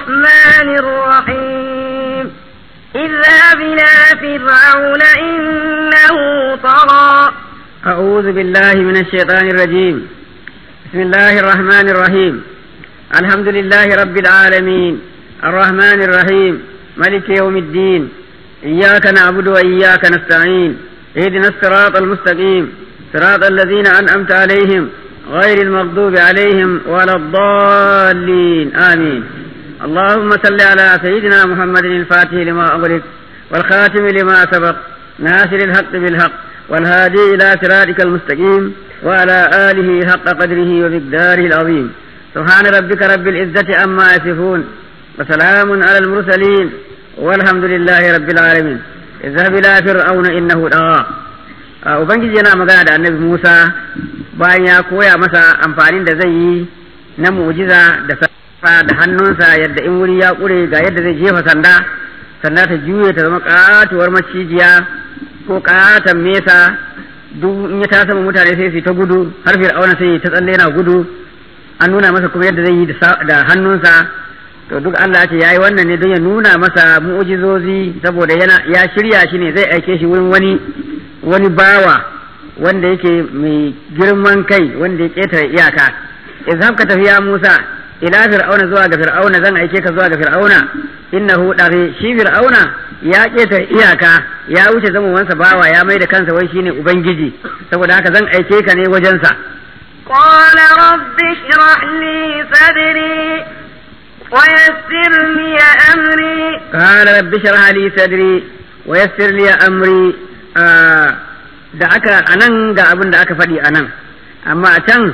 الرحمن الرحيم اذهب إلى فرعون إنه طغى أعوذ بالله من الشيطان الرجيم بسم الله الرحمن الرحيم الحمد لله رب العالمين الرحمن الرحيم ملك يوم الدين إياك نعبد وإياك نستعين اهدنا الصراط المستقيم صراط الذين أنعمت عليهم غير المغضوب عليهم ولا الضالين آمين اللهم صل على سيدنا محمد الفاتح لما أغلق والخاتم لما سبق ناصر الحق بالحق والهادي إلى صراطك المستقيم وعلى آله حق قدره ومقداره العظيم سبحان ربك رب العزة عما يصفون وسلام على المرسلين والحمد لله رب العالمين اذهب إلى فرعون إنه طغى Ubangiji yana magana da annabi Musa bayan ya koya masa amfanin da zai yi na mu'jiza da safa da hannunsa yadda in wuri ya ƙure ga yadda zai jefa sanda sanda ta juye ta zama katuwar macijiya ko katon mesa duk in ya ta sama mutane sai su ta gudu har fir'auna sai ta tsalle yana gudu an nuna masa kuma yadda zai yi da hannunsa to duk Allah ce yayi wannan ne don ya nuna masa mu'jizozi saboda yana ya shirya shi ne zai aike shi wurin wani wani bawa wanda yake mai girman kai wanda ya ketare iyaka idan ka tafi ya Musa ila fir'auna zuwa ga fir'auna zan aike ka zuwa ga fir'auna innahu dare shi fir'auna ya ketare iyaka ya wuce zaman wansa bawa ya mai da kansa wai shine ubangiji saboda haka zan aike ka ne wajensa قال رب اشرح لي صدري ويسر لي أمري قال رب اشرح لي صدري ويسر لي أمري آه da aka anan ga abin da aka faɗi anan amma a can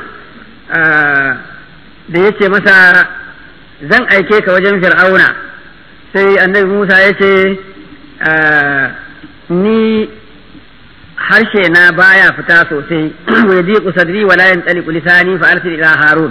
da ya ce masa zan aike ka wajen fir'auna sai annabi musa ya ce ni harshe na baya fita sosai wa yadiqu sadri wa la yantaliqu lisani fa arsil ila harun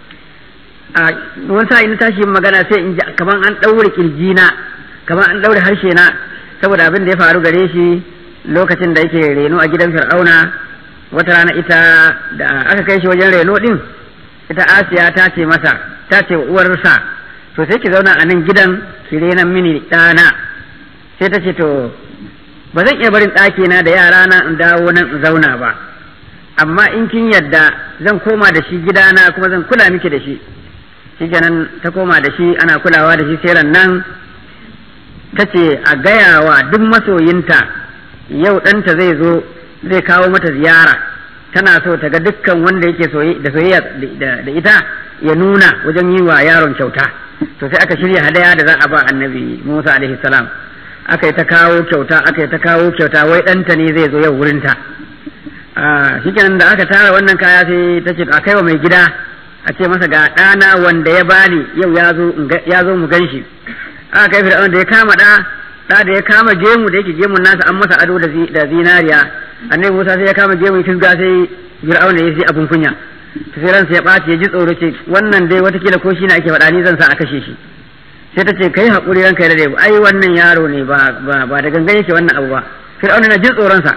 a wani sa'in na tashi magana sai in ji kaman an daure kirjina kaman an daure harshe na saboda abin da ya faru gare shi lokacin da yake reno a gidan fir'auna wata rana ita da aka kai shi wajen reno din ita asiya ta ce masa ta ce wa uwarsa to sai ki zauna a nan gidan ki renan mini ɗana sai ta ce to ba zan iya barin ɗakina da yara na in dawo nan in zauna ba amma in kin yadda zan koma da shi gidana kuma zan kula miki da shi shi kenan ta koma da shi ana kulawa da shi sai nan ta ce a gaya wa duk masoyinta yau ɗanta zai zo zai kawo mata ziyara tana so ta ga dukkan wanda yake da soyayya da ita ya nuna wajen yi wa yaron kyauta to sai aka shirya hadaya da za a ba annabi Musa alaihi salam aka yi ta kawo kyauta aka yi ta kawo kyauta wai ɗanta ne zai zo yau wurinta shikenan da aka tara wannan kaya sai ta ce a kai wa mai gida a ce masa ga ɗana wanda ya bani yau ya zo mu gan shi aka kai fir'aun da ya kama ɗa ɗa da ya kama gemu da yake gemun nasa an masa ado da zinariya annabi Musa sai ya kama gemu fisga sai fir'aun ya sai abun kunya to sai ransa ya ɓaci ya ji tsoro ce wannan dai watakila ko shi ne ake faɗa ni zan sa a kashe shi sai ta ce kai haƙuri ranka ya dade ai wannan yaro ne ba ba da gangan yake wannan abu ba fir'auna na jin tsoron sa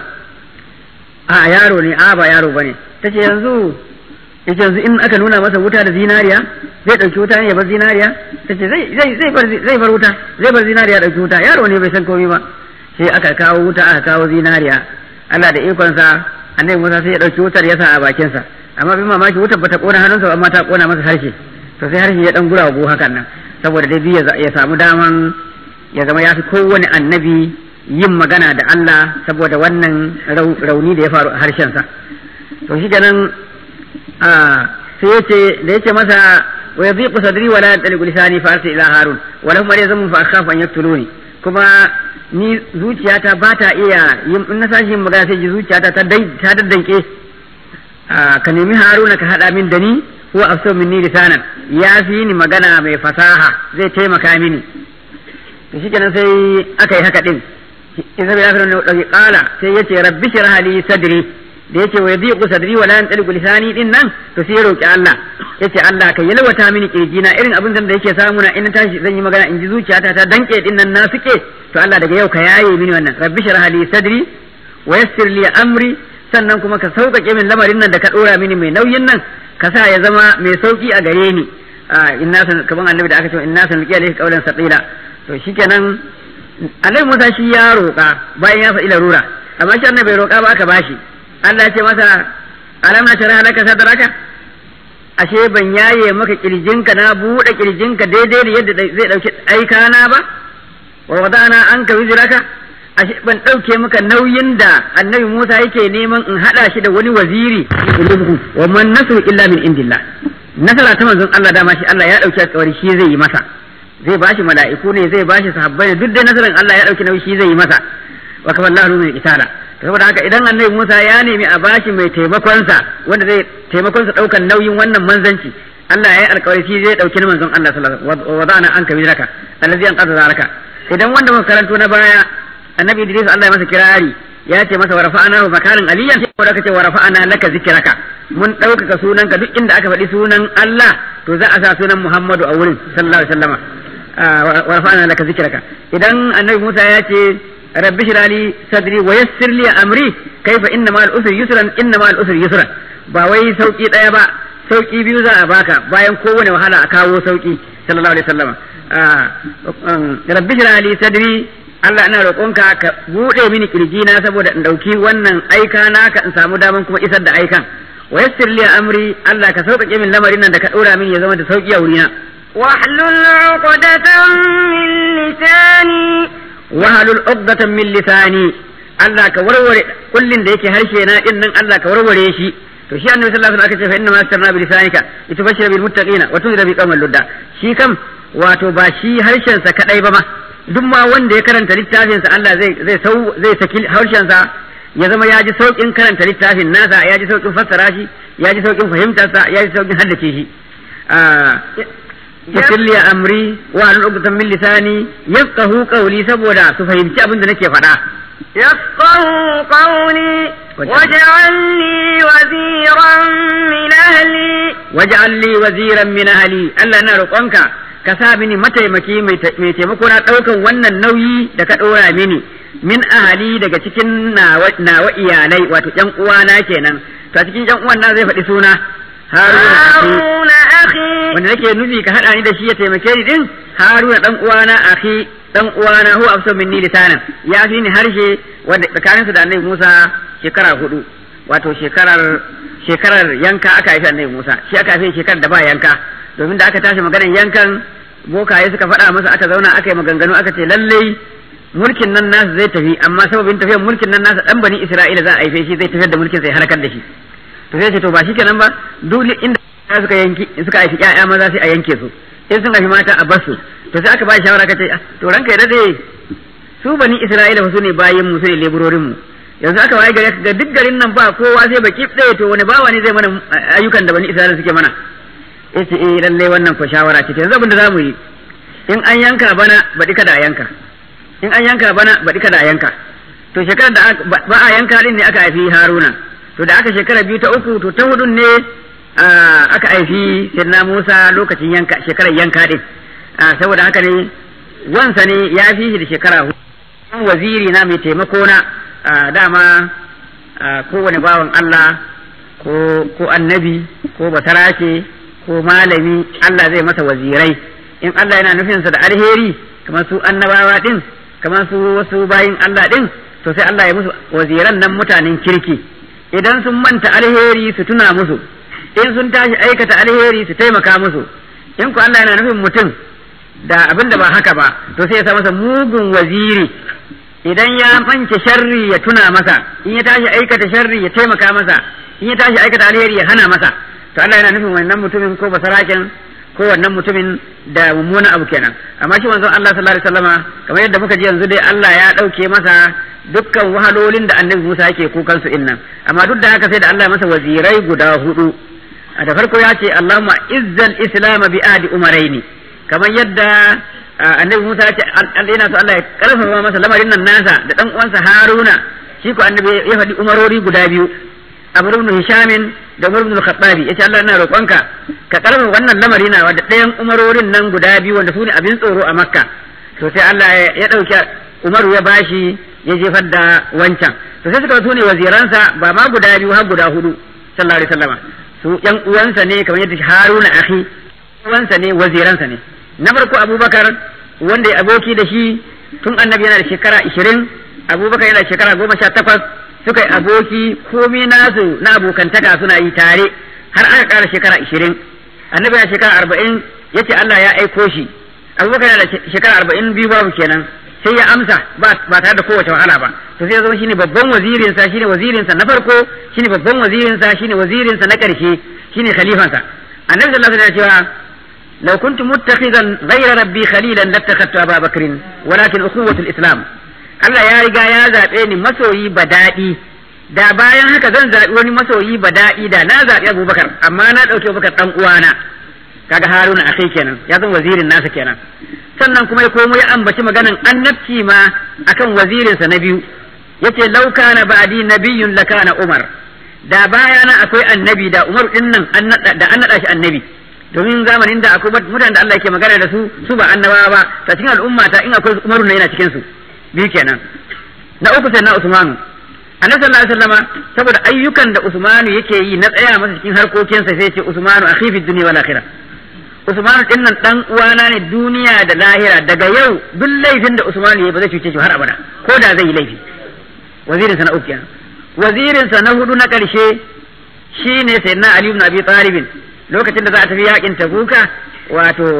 a yaro ne a ba yaro bane ta ce yanzu yace yanzu in aka nuna masa wuta da zinariya zai dauki wuta ne ya bar zinariya ta ce zai zai zai bar zai bar wuta zai bar zinariya dauki wuta yaro ne bai san komai ba sai aka kawo wuta aka kawo zinariya Allah da ikon sa annabi Musa sai ya dauki wutar ya sa a bakin sa amma bin mamaki wutar bata kona hannunsa amma ta kona masa harshe to sai harshe ya dan gurago hakan nan saboda dai biya ya samu daman ya zama ya fi kowane annabi yin magana da Allah saboda wannan rauni da ya faru a harshensa to shi ganin sai yace da yace masa wa yadhiqu sadri wa la yantaliqu lisani fa arsil ila harun wa lahum yarzamu fa akhafu an yaktuluni kuma ni zuciyata ba ta iya yin in na sashi yin magana sai ji zuciyata ta ta daddanke ka nemi haruna ka hada min da ni huwa afsahu minni lisanan ya fi ni magana mai fasaha zai taimaka mini to shikenan sai aka yi haka din idan bai afirin dauki kala sai yace rabbi shrah li sadri da yace wa yadiqu sadri wa la yantaliqu lisani din nan to sai ya roki Allah yace Allah ka yalwata mini kirjina irin abin da yake samu na in tashi zan yi magana in ji zuciyata ta danke din nan na suke to Allah daga yau ka yaye mini wannan rabbi shrah li sadri wa yassir li amri sannan kuma ka sauƙaƙe min lamarin nan da ka ɗora mini mai nauyin nan ka sa ya zama mai sauƙi a gare ni inna san kaman annabi da aka ce inna san liqiya alayka qawlan saqila to shikenan annabi Musa shi ya roƙa bayan ya faɗi larura amma shi annabi bai roƙa ba aka bashi Allah ya ce masa alam na shara laka sadraka ashe ban yaye maka kirjinka na buɗe kirjinka daidai da yadda zai ɗauki aikana ba wa wadana an ka wiziraka ashe ban ɗauke maka nauyin da annabi Musa yake neman in haɗa shi da wani waziri wa man nasru illa min indillah nasara ta manzon Allah dama shi Allah ya ɗauki alƙawari shi zai yi masa zai bashi mala'iku ne zai bashi sahabbai ne duk da nasaran Allah ya ɗauki nauyi shi zai yi masa wa kafa Allahu min itala saboda haka idan annabi Musa ya nemi a bashi mai taimakonsa wanda zai taimakonsa ɗaukan nauyin wannan manzanci Allah ya yi alƙawari shi zai ɗauki manzon Allah sallallahu alaihi wasallam wa wada'ana anka wizraka allazi an qadara zaraka idan wanda muka karanto na baya annabi Idris Allah ya masa kirari ya ce masa wa rafa'ana makarin aliyan sai da kace wa rafa'ana laka zikraka mun ɗaukaka sunanka duk inda aka faɗi sunan Allah to za a sa sunan Muhammadu a wurin sallallahu alaihi wasallama wa rafa'ana laka zikraka idan annabi Musa ya ce rabbi shirali sadri wa yassir li amri kaifa inna ma al-usri yusran inna ma al-usri yusran ba wai sauki daya ba sauki biyu za a baka bayan kowane wahala a kawo sauki sallallahu alaihi wasallama rabbi shirali sadri Allah ina roƙonka ka buɗe mini kirjina saboda in ɗauki wannan aika naka in samu daman kuma isar da aikan wa yassir li amri Allah ka sauƙaƙe min lamarin nan da ka ɗora mini ya zama da sauƙi a wurina واحلل عقدة من لساني wahalul uqdatan min lisani Allah ka warware kullin da yake harshe na din nan Allah ka warware shi to shi annabi sallallahu alaihi wasallam aka ce fa inna ma astarna bi lisanika litubashshira bil muttaqina wa tunzira bi qawmin ludda shi kam wato ba shi harshen sa kadai ba ma duk ma wanda ya karanta littafin sa Allah zai zai sau zai saki harshen sa ya zama ya ji saukin karanta littafin nasa ya ji saukin fassara shi ya ji saukin fahimtar sa ya ji saukin haddace shi yassir li amri wa an uqdatan min lisani yafqahu qawli saboda su fahimci abin da nake faɗa يفقه قولي واجعل لي وزيرا من أهلي waj'al li waziran min ahli Allah na roƙonka ka sa mini mataimaki mai taimako na ɗaukan wannan nauyi da ka ɗora mini min ahali daga cikin nawa iyalai wato ƴan uwana kenan to a cikin ƴan uwan na zai faɗi suna هارون أخي wanda nake nufi ka haɗa ni da shi ya taimake ni din haruna dan uwana akhi dan uwana huwa afsa minni lisanan ya fi ni harshe wanda tsakaninsu da annabi Musa shekara hudu wato shekarar shekarar yanka aka haifi annabi Musa shi aka haifi shekarar da ba yanka domin da aka tashi maganar yankan bokaye suka faɗa masa aka zauna aka yi maganganu aka ce lallai mulkin nan nasu zai tafi amma sababin tafiyar mulkin nan nasa dan bani Isra'ila za a haife shi zai tafiyar da mulkin sai harkar da shi to sai ce to ba shikenan ba duk inda suka yanki suka haifi ƴaƴa maza sai a yanke su in sun haifi mata a bar su to sai aka ba shawara kace to ranka ya dade su bani Isra'ila fa su ne bayin mu su ne leburorin mu yanzu aka waye gare ga duk garin nan ba kowa sai baki ɗaya to wani bawa ne zai mana ayyukan da bani Isra'ila suke mana yace eh lalle wannan ko shawara ce yanzu abin da zamu yi in an yanka bana baɗi kada a yanka in an yanka bana baɗi kada a yanka to shekarar da ba a yanka din ne aka haifi Haruna to da aka shekara biyu ta uku to ta hudun ne aka haifi Sirna Musa lokacin yanka shekarar yanka din saboda haka ne wansa ne ya fi shi da shekara hudu waziri na mai taimako na dama kowane bawan Allah ko annabi ko basarake ko malami Allah zai masa wazirai in Allah yana nufinsa da alheri kamar su annabawa din kamar su wasu bayin Allah din to sai Allah ya musu waziran nan mutanen kirki idan sun manta alheri su tuna musu in sun tashi aikata alheri su taimaka musu in ku Allah yana nufin mutum da abin da ba haka ba to sai ya sa masa mugun waziri idan ya mance sharri ya tuna masa in ya tashi aikata sharri ya taimaka masa in ya tashi aikata alheri ya hana masa to Allah yana nufin wannan mutumin ko basaraken ko wannan mutumin da mummunan abu kenan amma shi manzon Allah sallallahu alaihi wasallama kamar yadda muka ji yanzu dai Allah ya dauke masa dukkan wahalolin da annabi Musa yake kukan su innan amma duk da haka sai da Allah ya masa wazirai guda hudu da farko ya ce Allahumma izzal islam bi adi umaraini kamar yadda annabi Musa ya ce Allah yana so Allah ya karfafa masa lamarin nan nasa da dan uwansa Haruna shi ko annabi ya faɗi umarori guda biyu Amr ibn Hisham da Umar ibn Khattabi yace Allah ina roƙonka ka karfafa wannan lamari na da ɗayan umarorin nan guda biyu wanda su ne abin tsoro a Makka to sai Allah ya ɗauki Umaru ya bashi ya jefar da wancan to sai suka su ne waziransa ba ma guda biyu har guda hudu sallallahu alaihi wasallama su yan uwansa ne kamar yadda Haruna akhi uwansa ne waziransa ne na farko abubakar wanda ya aboki da shi tun annabi yana da shekara ishirin abubakar yana da shekara goma sha takwas suka yi aboki komi nasu na abokantaka suna yi tare har aka ƙara shekara ishirin annabi yana shekara arba'in ya ce Allah ya aiko shi abubakar yana da shekara arba'in biyu babu kenan sai ya amsa ba tare da kowace wahala ba to sai ya zama shine babban wazirinsa shine wazirinsa na farko shine babban wazirinsa shine wazirinsa na ƙarshe shine khalifansa annabi sallallahu alaihi wasallam ya cewa لو كنت متخذا غير ربي خليلا لاتخذت ابا بكر ولكن اخوة الاسلام Allah ya riga ya zaɓe ni masoyi ba daɗi da bayan haka zan zaɓi wani masoyi ba daɗi da na zaɓi Abubakar amma na ɗauki Abubakar ɗan uwana kaga Haruna akhi kenan ya zan wazirin nasa kenan sannan kuma ya komo ya ambaci maganan annabci ma akan wazirinsa na biyu yace law kana ba'di nabiyyun lakana Umar da bayana akwai annabi da Umar din nan da an naɗa shi annabi domin zamanin da akwai mutanen da Allah yake magana da su su ba annabawa ba ta cikin al'umma ta in akwai Umaru ne yana cikin su biyu kenan na uku sai na Usmanu annabi sallallahu alaihi wasallama saboda ayyukan da Usmanu yake yi na tsaya masa cikin harkokinsa sai ce Usmanu akhi fi dunya wal akhirah Usmanu din nan dan uwana ne duniya da lahira daga yau duk laifin da Usmanu yayi ba zai cuce shi har abada ko da zai yi laifi wazirin sa na uku kenan wazirin sa na hudu na karshe shine sayyidina Ali ibn Abi Talib lokacin da za a tafi yakin tabuka wato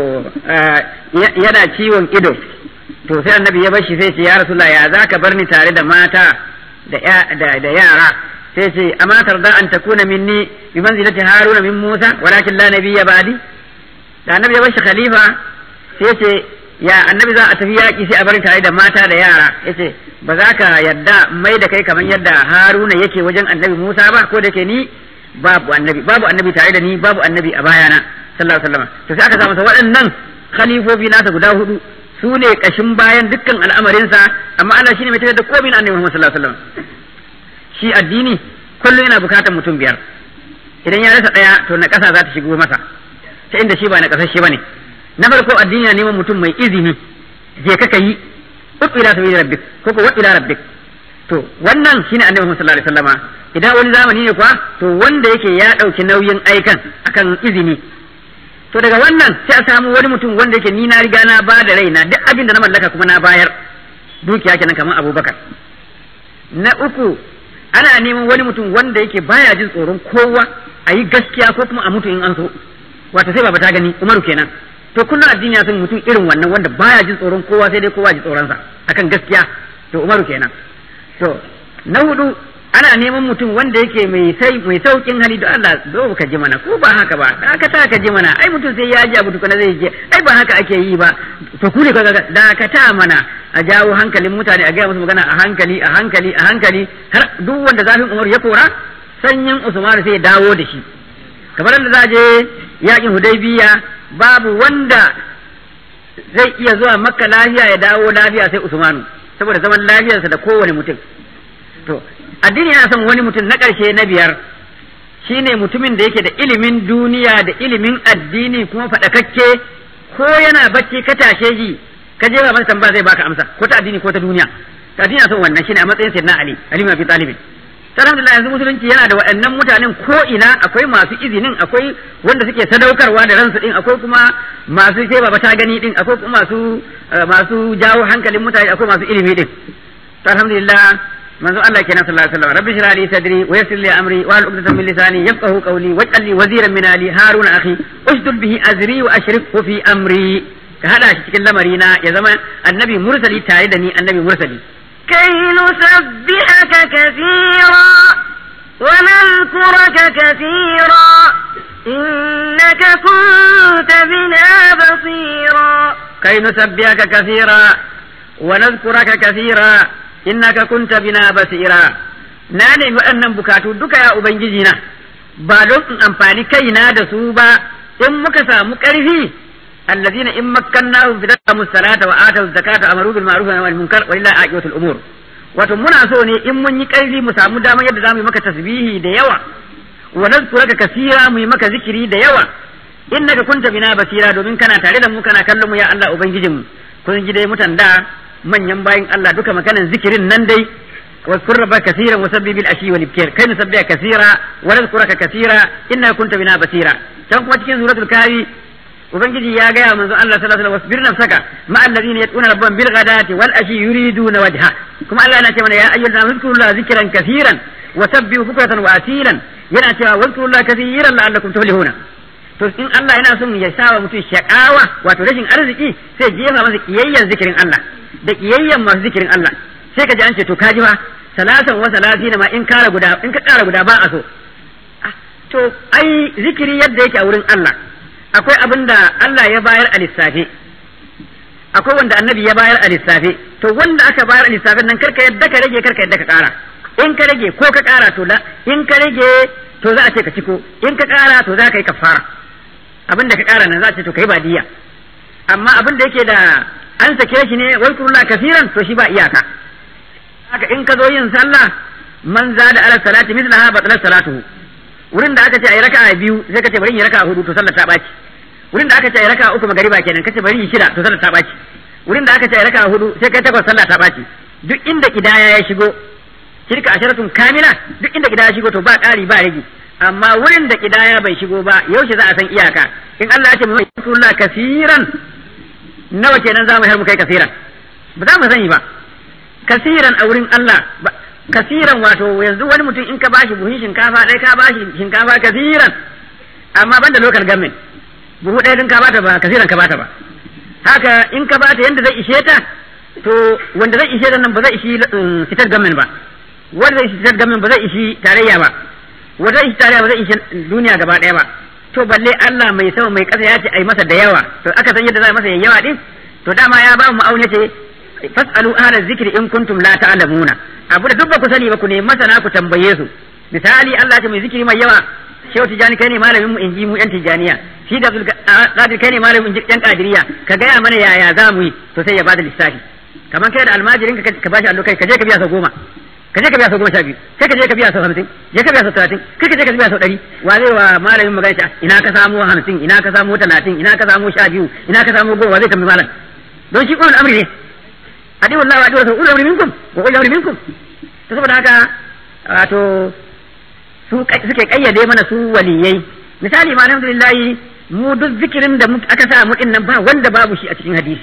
yana ciwon ido to sai annabi ya bashi sai ce ya rasulullah ya zaka bar ni tare da mata da da yara sai ce amma tarda an takuna minni bi manzilati haruna min musa walakin la nabiyya ba'di da annabi ya bashi khalifa sai ce ya annabi za a tafi yaki sai a bar tare da mata da yara yace ba za ka yadda mai da kai kamar yadda haruna yake wajen annabi musa ba ko da ke ni babu annabi babu annabi tare da ni babu annabi a bayana sallallahu alaihi wasallam to sai aka samu waɗannan khalifofi nasa guda hudu su ne kashin bayan dukkan al'amarinsa amma Allah shine mai tafiyar da komai na annabi Muhammad sallallahu alaihi wasallam shi addini kullum yana bukatar mutum biyar idan ya rasa daya to na kasa za ta shigo masa ta inda shi ba na kasashe bane na farko addini na neman mutum mai izini je ka kai ila sabili rabbik ko ko ila rabbik to wannan shine annabi Muhammad sallallahu alaihi wasallama idan wani zamani ne kuwa to wanda yake ya ɗauki nauyin aikan akan izini to daga wannan sai a samu wani mutum wanda yake ni na riga na ba da raina duk abin da na mallaka kuma na bayar dukiya kenan kamar abubakar na uku ana neman wani mutum wanda yake baya jin tsoron kowa a yi gaskiya ko kuma a mutu in an so wato sai baba ta gani umaru kenan to kullum addini ya san mutum irin wannan wanda baya jin tsoron kowa sai dai kowa ji tsoronsa akan gaskiya to umaru kenan to na hudu ana neman mutum wanda yake mai sai mai saukin hali da Allah zo ka ji mana ko ba haka ba da aka ta ka ji mana ai mutum sai ya ji abu tukuna zai je ai ba haka ake yi ba to ku ne ka da ka ta mana a jawo hankalin mutane a gaya musu magana a hankali a hankali a hankali har duk wanda zafin Umar ya kora sanyin Usman sai ya dawo da shi kamar da za je yakin Hudaybiya babu wanda zai iya zuwa Makka lafiya ya dawo lafiya sai Usmanu saboda zaman lafiyarsa da kowane mutum to addini yana son wani mutum na ƙarshe na biyar shine mutumin da yake da ilimin duniya da ilimin addini kuma faɗakakke ko yana bacci ka tashe shi ka je ba masa tambaya zai baka amsa ko ta addini ko ta duniya ta addini son wannan shine a matsayin sayyidina ali ali bin abi talib alhamdulillah yanzu musulunci yana da waɗannan mutanen ko ina akwai masu izinin akwai wanda suke sadaukarwa da ransu din akwai kuma masu sai baba ta gani din akwai kuma masu masu jawo hankalin mutane akwai masu ilimi din to alhamdulillah manzo Allah kenan sallallahu alaihi wasallam rabbi shrah li sadri wa yassir li amri wa al-uqdatan min lisani yafqahu qawli waj'al li waziran min ali haruna akhi ushdud bihi azri wa ashrikhu fi amri ka hada shi cikin lamari na ya zama annabi mursali tare da ni annabi mursali كي نسبحك كثيرا ونذكرك كثيرا إنك كنت بنا بصيرا كي نسبحك كثيرا ونذكرك كثيرا innaka kunta bina basira na nemi waɗannan bukatu duka ya ubangiji na ba don in amfani kaina da su ba in muka samu ƙarfi allazina in makkannahum fi dakamu salata wa atu zakata amaru bil ma'ruf wa nahy anil munkar wa lillahi aqibatul umur wato muna so ne in mun yi ƙarfi mu samu damar yadda zamu yi maka tasbihi da yawa wa nazkuraka kasira mu yi maka zikiri da yawa innaka kunta bina basira domin kana tare da mu kana kallon mu ya Allah ubangijinmu kun ji dai mutan da manyan bayin Allah duka maganan zikirin nan dai واذكر ربك كثيرا وسبح بالعشي والابكار كي نسبح كثيرا ونذكرك كثيرا انك كنت بنا بصيرا كان كما cikin suratul kafi ubangiji ya gaya manzo Allah sallallahu alaihi wasallam wasbir nafsaka ma alladhina yatuna rabbahum bil ghadati wal ashi yuriduna wajha kuma Allah yana ce mana ya ayyuhan nasu zkurullaha zikran kaseeran wa sabbihu bukratan wa asilan yana cewa wazkurullaha kaseeran la'allakum tuflihuna to in Allah yana son ya sawa mutum shakawa wato rashin arziki sai jefa masa kiyayyen zikirin Allah da kiyayyen masu zikirin Allah sai ka ji an ce to kaji fa salatan wa salatina ma in kara guda in ka kara guda ba a so to ai zikiri yadda yake a wurin Allah akwai abin da Allah ya bayar a lissafe akwai wanda annabi ya bayar a lissafe to wanda aka bayar a lissafin nan karka yadda ka rage karka yadda ka kara in ka rage ko ka kara to la in ka rage to za a ce ka ciko in ka kara to za ka yi kafara abin da ka kara nan za a ce to kai ba diya amma abin da yake da an sake shi ne wai kurulla kasiran to shi ba iyaka haka in ka zo yin sallah man zada ala salati mislaha batalat salatuhu wurin da aka ce ayi raka'a biyu sai ka ce bari yi raka'a hudu to sallar ta baci wurin da aka ce ayi raka'a uku magariba kenan kace bari yi shida to sallar ta baci wurin da aka ce ayi raka'a hudu sai kai takwas sallah ta baci duk inda kidaya ya shigo shirka asharatun kamila duk inda kidaya ya shigo to ba ƙari ba rage amma wurin da kidaya bai shigo ba yaushe za a san iyaka in Allah ya ce mu yi kasiran nawa kenan za mu har mu kai kasiran ba za mu sani ba kasiran a wurin Allah kasiran wato yanzu wani mutum in ka bashi buhun shinkafa ɗaya ka bashi shinkafa kasiran amma ban da local government buhu ɗaya din ka bata ba kasiran ka bata ba haka in ka bata yanda zai ishe ta to wanda zai ishe ta nan ba zai ishi fitar government ba wanda zai ishi fitar government ba zai ishi tarayya ba wanda zai ishi tarayya ba zai ishi duniya gaba ɗaya ba to balle Allah mai sama mai ƙasa ya ce ai masa da yawa to aka san yadda za a masa yawa din to dama ya ba mu ma'auni ce fasalu ahla zikri in kuntum la ta'lamuna abu da duk ba ku sani ba ku ne masana ku tambaye su misali Allah ce mai zikiri mai yawa shehu tijani kai ne malamin mu inji mu yan tijaniya shi da qadir kai ne malamin mu yan qadiriya ka gaya mana yaya za mu yi to sai ya bada lissafi kamar kai da almajirin ka ka bashi allo kai ka je ka biya sau goma ka je ka biya sau goma sha biyu sai ka je ka biya sau hamsin je ka biya sau talatin kai ka je ka biya sau ɗari wa zai wa malamin magana ta ina ka samu hamsin ina ka samu talatin ina ka samu sha biyu ina ka samu goma zai tambayi malam don shi ƙwarar amri ne adiwa Allah wa adiwa sa ulul amri minkum wa ulul amri minkum to saboda haka wato su suke kayyade mana su waliyai misali ma alhamdulillah mu duk zikirin da aka sa mu din nan ba wanda babu shi a cikin hadisi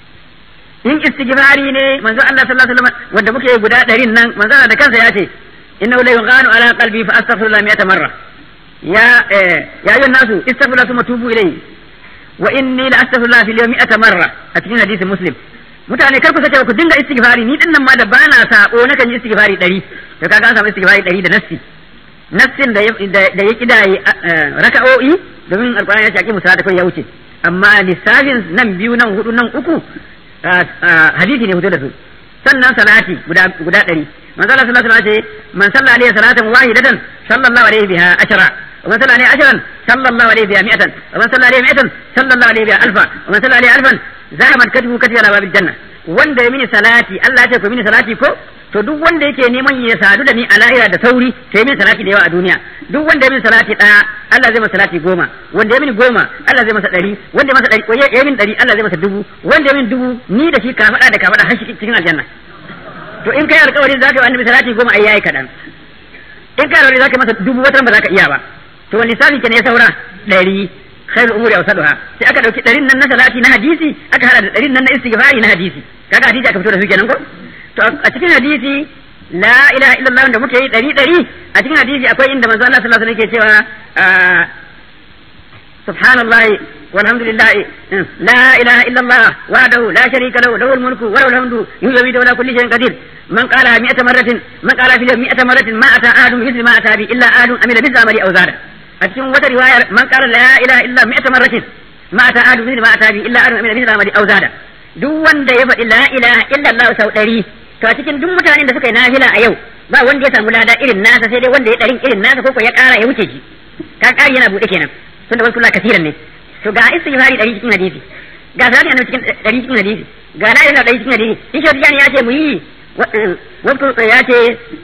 in istighfari ne manzo Allah sallallahu alaihi wasallam wanda muke guda ɗarin nan manzo Allah da kansa ya ce innahu la yughanu ala qalbi fa astaghfirullah mi'ata marra ya ya ayyuhan nasu istaghfiru thumma tubu ilayhi wa inni la astaghfirullah fil yawmi mi'ata marra a cikin hadisi muslim mutane kar ku sace ku dinga istighfari ni din nan ma da bana sako na kan yi istighfari 100 to kaga an samu istighfari 100 da nassi nassin da da ya kidaye raka'o'i domin alqur'ani ya ce musala da kai ya wuce amma lissafin nan biyu nan hudu nan uku hadisi ne fito da su sannan salati guda guda 100 manzo Allah sallallahu alaihi wasallam ce man salla alaihi salatan wahidatan sallallahu alaihi biha ashara ومن صلى عليه عشرا صلى الله عليه بها مئة ومن صلى عليه مئة صلى الله عليه بها ألفا ومن صلى عليه ألفا زعمت كتبه كتب على باب الجنة wanda ya mini salati Allah ya ce ku mini salati ko to duk wanda yake neman ya sadu da ni a lahira da sauri to ya mini salati da yawa a duniya duk wanda ya mini salati daya Allah zai masa salati goma wanda ya mini goma Allah zai masa ɗari wanda ya masa ɗari ya mini ɗari Allah zai masa dubu wanda ya mini dubu ni da shi ka faɗa da ka faɗa har shi cikin aljanna to in kai alƙawari za ka yi annabi salati goma ai yayi kaɗan in kai alƙawari za ka masa dubu wata ba za ka iya ba to wani lissafi ke ne saura ɗari khairul umuri awsaduha sai aka dauki ɗarin nan na salati na hadisi aka hada da ɗarin nan na istighfari na hadisi kaga hadisi aka fito da su kenan ko to a cikin hadisi la ilaha illallah da muke yi ɗari ɗari a cikin hadisi akwai inda manzo Allah sallallahu alaihi wasallam yake cewa subhanallahi والحمد لله لا إله إلا الله وحده لا شريك له له الملك وله الحمد يحيي ولا كل شيء قدير من قالها مئة مرة من قال في اليوم مئة مرة ما أتى أحد مثل ما أتى به إلا أحد أمل بالزمر أو زاد أتكلم وتر رواية من قال لا إله إلا مئة مرة ما أتى أحد مثل ما أتى به إلا أحد أمل بالزمر أو زاد duk wanda ya faɗi la ilaha illallah sau ɗari to a cikin duk mutanen da suka yi nafila a yau ba wanda ya samu lada irin nasa sai dai wanda ya ɗarin irin nasa ko ya ƙara ya wuce shi ka ƙari yana buɗe kenan tunda wasu kula kasiran ne to ga istighfari ɗari cikin hadisi ga salati annabi cikin ɗari cikin hadisi ga la ilaha ɗari cikin hadisi in shi ya ce mu yi wasu ya ce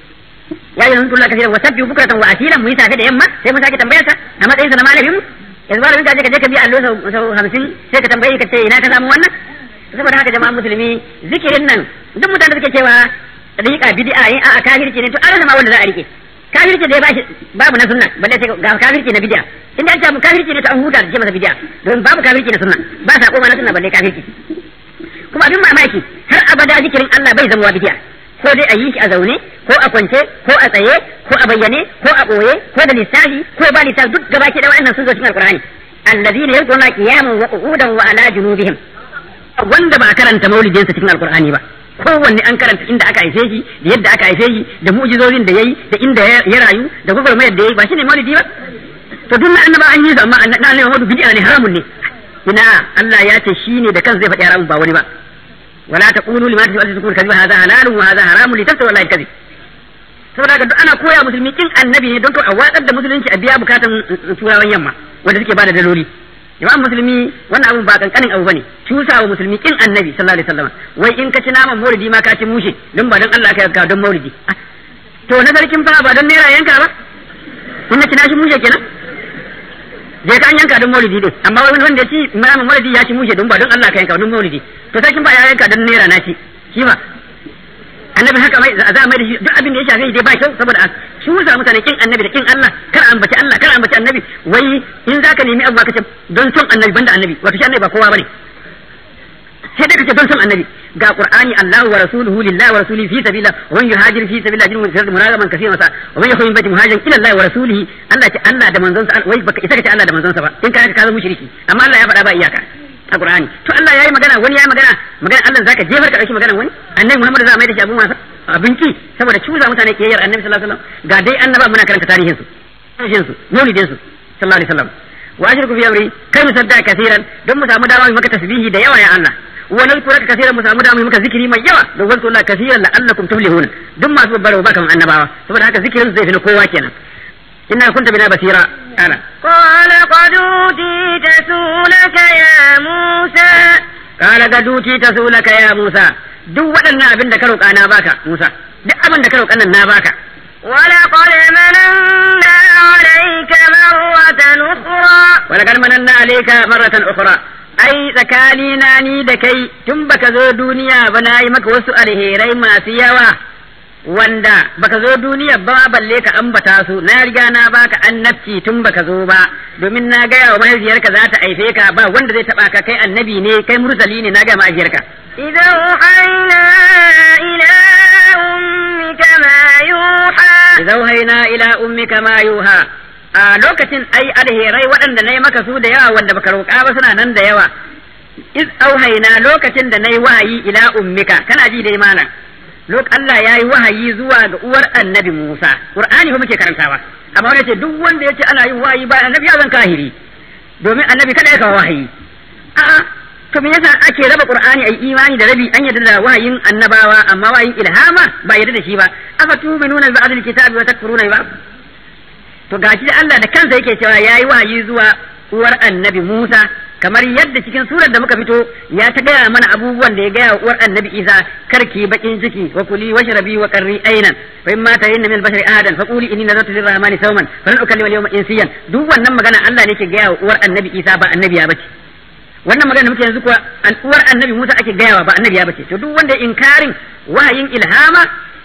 ya yi hunkulla kasiran wa sabbi bukratan wa asilan mu yi safe da yamma sai mun sake tambayarsa a matsayin sa na malamin mu yanzu malamin ka je ka je ka biya allo sau hamsin sai ka tambaye ka ce ina ka samu wannan saboda haka jama'a musulmi zikirin nan duk mutanen da suke cewa riƙa bid'a yin a'a kafirci ne to an rasa ma wanda za a rike kafirci da ya bashi babu na sunna balle sai ga kafirci na bid'a inda an ce kafirci ne to an huta da ce masa bid'a don babu kafirci na sunna ba sa koma na sunna balle kafirci kuma abin mamaki har abada zikirin Allah bai zama bid'a ko dai a yi shi a zaune ko a kwance ko a tsaye ko a bayyane ko a boye ko da lissafi ko ba lissafi duk gabaki da wa'annan sun zo cikin alqur'ani alladhina yadhkuruna qiyaman wa qu'udan wa ala junubihim wanda ba a karanta maulidinsa cikin alqur'ani ba kowanne an karanta inda aka haife shi da yadda aka haife shi da mu'jizozin da yayi da inda ya rayu da gwagwarmayar da yayi ba shine maulidi ba to duk na annaba an yi su amma na annabi Muhammadu bid'a ne haramun ne ina Allah ya ce shine da kansa zai faɗi haramun ba wani ba wala taqulu lima tasbu al-zikru kadhiba hadha halalun wa hadha haramun litaftaru wallahi kadhib saboda haka duk ana koya musulmi kin annabi ne don to a watsar da musulunci a biya bukatan turawan yamma wanda suke bada daloli jama'an musulmi wannan abun ba kankanin abu bane cusa wa musulmi kin annabi sallallahu alaihi wasallam wai in ka ci naman maulidi ma ka ci mushe don ba don Allah ka yanka don maulidi to na sarkin fa ba don naira yanka ba in na ci nashi mushe kenan je ka an yanka don maulidi din amma wani wanda ya ci naman maulidi ya ci mushe don ba don Allah ka yanka don maulidi to sarkin fa ya yanka don naira na ci shi ba annabi haka mai za a mai da shi duk abin da ya shafe dai ba kyau saboda a shusa mutane kin annabi da kin Allah kar ambaci Allah kar ambaci annabi wai in zaka nemi abu ka ce don son annabi banda annabi wato shi annabi ba kowa bane sai dai kace don son annabi ga qur'ani Allahu wa rasuluhu lillahi wa rasulihi fi sabilillah wa man yuhajir fi sabilillah jinun fi muragaman kaseeran sa wa man yakhun baiti muhajirin ila Allah wa rasulihi Allah ce Allah da manzon sa wai baka isa kace Allah da manzon sa ba in ka ka zama mushriki amma Allah ya faɗa ba iyaka a Qur'ani to Allah yayi magana wani yayi magana magana Allah zaka jefar ka dauki magana wani annabi Muhammad za a mai da shi abun wasa abinci saboda cuza mutane ke yar annabi sallallahu alaihi wasallam ga dai annaba muna karanta tarihin su tarihin su maulidin su sallallahu alaihi wasallam wa ashirku fi amri kai musadda kaseeran don mu samu dama mu maka tasbihi da yawa ya Allah wa nazkuraka kaseeran mu samu dama mu maka zikiri mai yawa don wasu Allah kaseeran la'allakum tuflihun duk masu babbar ba kaman annabawa saboda haka zikirin zai fi na kowa kenan inna kunta bina basira ana قال قد أوتيت سؤلك يا موسى kala ga duti ta sulaka ya Musa duk waɗannan abin da ka roƙa na baka Musa duk abin da ka roƙa nan na baka ولقد مننا عليك مرة أخرى wala kal mananna alayka marratan ukhra ai tsakani na ni da kai tun baka zo duniya ba na yi maka wasu alherai masu yawa wanda baka zo duniya ba balle ka ambata su na riga na baka annabci tun baka zo ba domin na gaya wa mahaifiyarka za ta aife ka ba wanda zai taba ka kai annabi ne kai mursali ne na ga mahaifiyarka إذا أوحينا إلى أمك ما يوحى idza wahayna ila ummika ma yuha a lokacin ai alherai waɗanda na yi maka su da yawa wanda baka roƙa ba suna nan da yawa iz auhaina lokacin da na yi wahayi ila ummika kana ji dai mana lok Allah ya yi wahayi zuwa ga uwar annabi Musa Qur'ani fa muke karantawa amma wanda ce duk wanda yace ana yin wahayi ba annabi ya zan kahiri domin annabi kada ya kawo wahayi a'a to me yasa ake raba Qur'ani ai imani da rabi an yadda da wahayin annabawa amma wahayin ilhama ba yadda da shi ba afa tu'minuna bi ba'dil kitabi wa takfuruna bi ba'd to gashi da Allah da kansa yake cewa yayi wahayi zuwa uwar annabi Musa kamar yadda cikin surar da muka fito ya ta gaya mana abubuwan da ya gaya wa uwar annabi Isa karki bakin ciki wa kuli washrabi wa qarri aynan fa imma tayinna min al-bashari ahadan fa quli inni nazartu lir-rahmani sawman falan ukallima al-yawma insiyan duk wannan magana Allah ne yake gaya wa uwar annabi Isa ba annabi ya bace wannan magana da muke yanzu kuwa an uwar annabi Musa ake gayawa ba annabi ya bace to duk wanda inkarin wahayin ilhama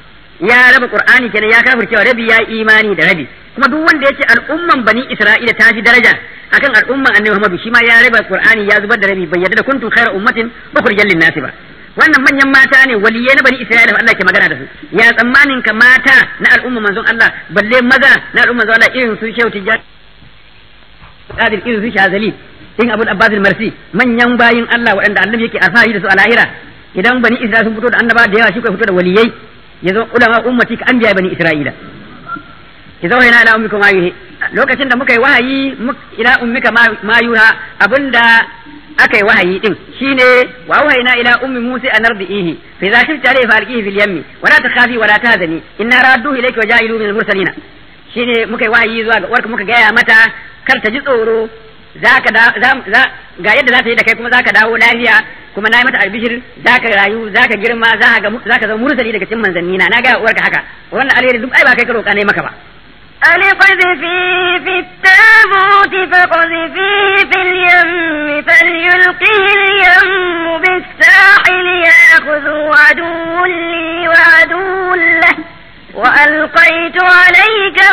ya raba qur'ani kenan ya kafircewa rabi ya imani da rabi kuma duk wanda yace al'umman bani isra'ila ta fi daraja akan al'umman annabi Muhammadu shi ma ya raba qur'ani ya zubar da rabi bai yarda da kuntum khayra ummatin ukhrijal lin nasi ba wannan manyan mata ne waliyai na bani isra'ila Allah ke magana da su ya tsammanin ka mata na al'umman manzon Allah balle maza na al'umman manzon Allah irin su shehu tijjani qadir irin su shazali in abul abbas marsi manyan bayin Allah waɗanda annabi yake alfahari da su a lahira idan bani isra'ila sun fito da annaba da yawa shi kai fito da waliyai yazo ulama ummati ka anbiya bani isra'ila idza wahayna ila ummika ma yuhi lokacin da muka yi wahayi ila ummika ma yuha abinda aka yi wahayi din shine wa wahayna ila ummi musa an ardihi fa idza khifta alayhi falqihi fil yammi wa la takhafi wa la tahzani inna radduhu ilayka wa ja'ilu min al mursalin shine muka yi wahayi zuwa ga uwarka muka gaya mata kar ta ji tsoro zaka da za ga yadda za ta yi da kai kuma zaka dawo lafiya kuma na yi mata albishir zaka rayu zaka girma zaka ga zaka zama mursali daga cikin manzanni na na ga uwarka haka wannan alheri duk ai ba kai ka roƙa ne maka ba أن اقذفيه في التابوت فاقذفيه في اليم فليلقه اليم بالساحل يأخذه عدو لي وعدو له وألقيت عليك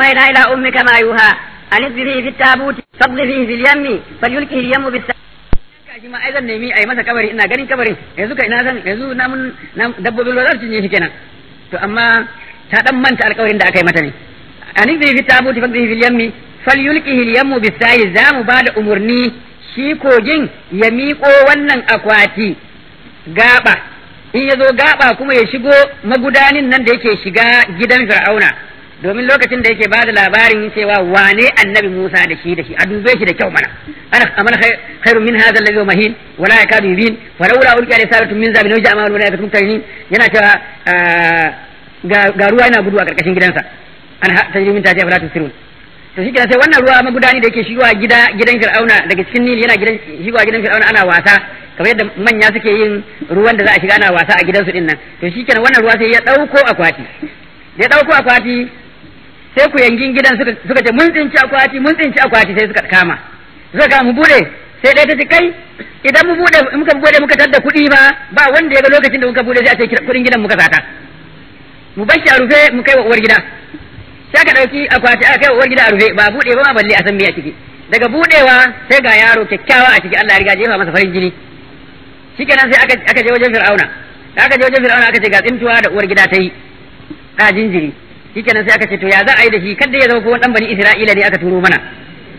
أوحينا إلى أمك ما يوحى أن اقذفيه في التابوت فاقذفيه في اليم فليلقه اليم بالساحل shi ma ai zan nemi a yi masa kabari ina ganin kabarin yanzu ka ina san yanzu namun dabbobin ruwa za su cinye shi kenan to amma ta dan manta alƙawarin da aka yi mata ne an zai fi tabuti fa zai fil yammi falyulqihi al yammu bisayi za mu ba da umurni shi kogin ya miƙo wannan akwati gaba in ya zo gaba kuma ya shigo magudanin nan da yake shiga gidan fir'auna domin lokacin da yake bada labarin cewa wane annabi Musa da shi da shi a dube shi da kyau mana ana amana khairun min hadha alladhi mahin wala yakadu yubin falawla ulqiya risalatun min zabin waj'a ma'al malaikatu muktarinin yana cewa ga ruwa yana gudu a karkashin gidansa an tajri min tahtiha fala tusirun to shi sai wannan ruwa magudani da yake shigowa gida gidan Fir'auna daga cikin Nil yana gidan shigowa gidan Fir'auna ana wasa kamar yadda manya suke yin ruwan da za a shiga ana wasa a gidansu din nan to shi kenan wannan ruwa sai ya dauko akwati ya dauko akwati sai ku yangin gidan suka suka ce mun tsinci akwati mun tsinci akwati sai suka kama suka kama mu bude sai dai ta ce kai idan mu bude muka bude muka tadda kuɗi ba ba wanda ya ga lokacin da muka bude sai a ce kuɗin gidan muka sata mu bar shi a rufe mu kai wa uwar gida sai aka ɗauki akwati aka kai wa uwar gida a rufe ba bude ba ma balle a san me a ciki daga budewa sai ga yaro kyakkyawa a ciki Allah ya riga jefa masa farin jini shikenan sai aka aka je wajen Fir'auna aka je wajen Fir'auna aka ce ga tsintuwa da uwar gida ta yi ɗa jinjiri shikenan sai aka ce to ya za a yi da shi kada ya zama ko dan bani Isra'ila ne aka turo mana